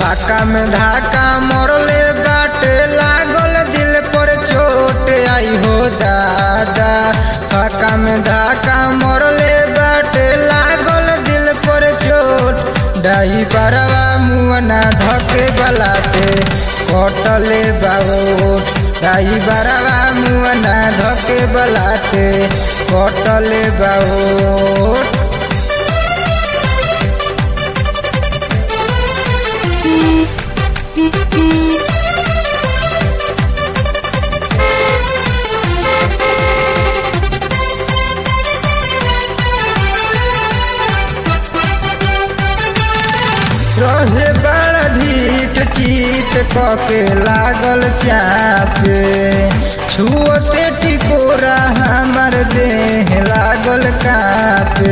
फाका में धाका मरले बाटे लागल दिल पर चोट आई हो दादा फाका में धाका मरले बाटे लागल दिल पर चोट डाई बरवा मुअना धके बलाते कटले बाबोट डाई बरवा मुअना धके बलाते कटले बाबोट रहे बड़ा ढीठ चीत कके लागल चापे छुअते टिकोरा हमर देह लागल कापे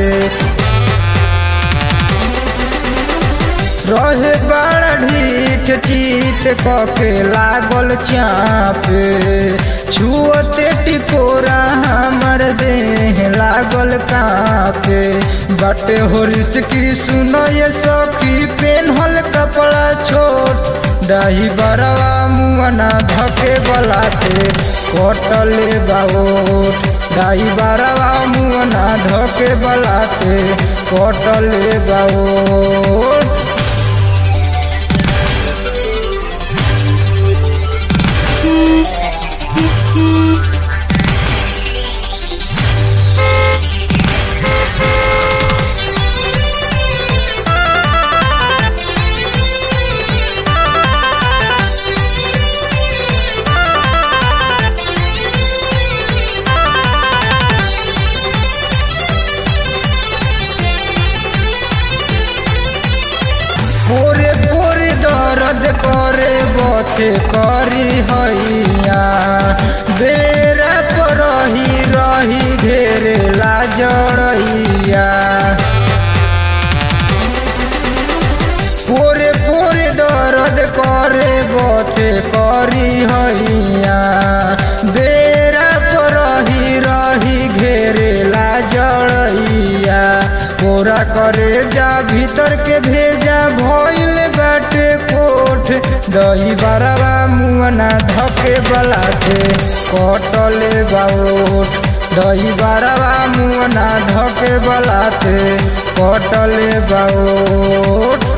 रहे बड़ा ढीठ चीत कके लागल चापे छुअते टिकोरा हमर देह लागल कापे बटे हो की सुनो ये सखी पेन्हल कपड़ा छोट डाही बरवा मुअना धके बलाते कटले बाबोट डाही बरवा मुअना धके बलाते कटले बाबोट पोरे पोरे दर्द करे बथे करी हैया बेरा पर रही रही घेरे ला जड़ैया पोरे पोरे दर्द करे बथे करी हैया बेरा पर रही रही घेरे ला जड़ैया पूरा करे जा भीतर के भेजा भइल बाटे कोठ दही बरवा मुअना धके बलाते कटले बाओठ दही बरवा मुअना धके बलाते कटले बाओठ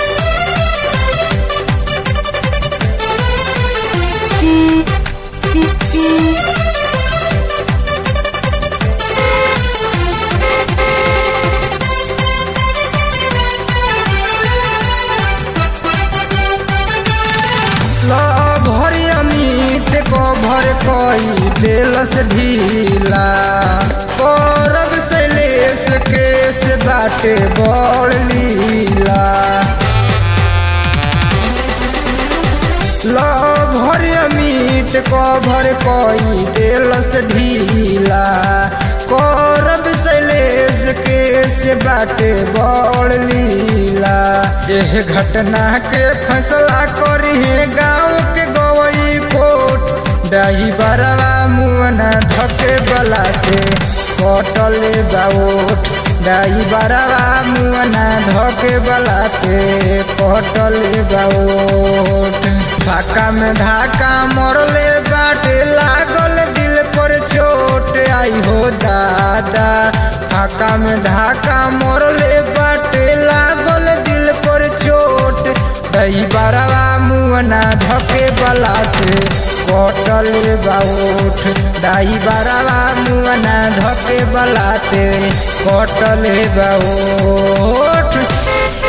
भरी अमित को भर कई दिलस ढीला करब शैलेश केस बाटे बड़ लीला भर अमित को भर कई दिलस ढीला करब शैलेश केस बाटे बड़ लीला एह घटना के फैसला करी है गाँव के गवई कोट डाही बरवा मुअना धके बलाते कटले बाओट डाही बरवा मुअना धके बलाते कटले बाओट फाका में धाका मरले बाटे लागल दिल पर चोट आई हो दादा फाका में धाका मरले बाटे लागल दिल पर चोट दही बरवा मुअना धके बलाते कटले बाउठ दाई बरवा मुअना धके बलाते कटले बाउठ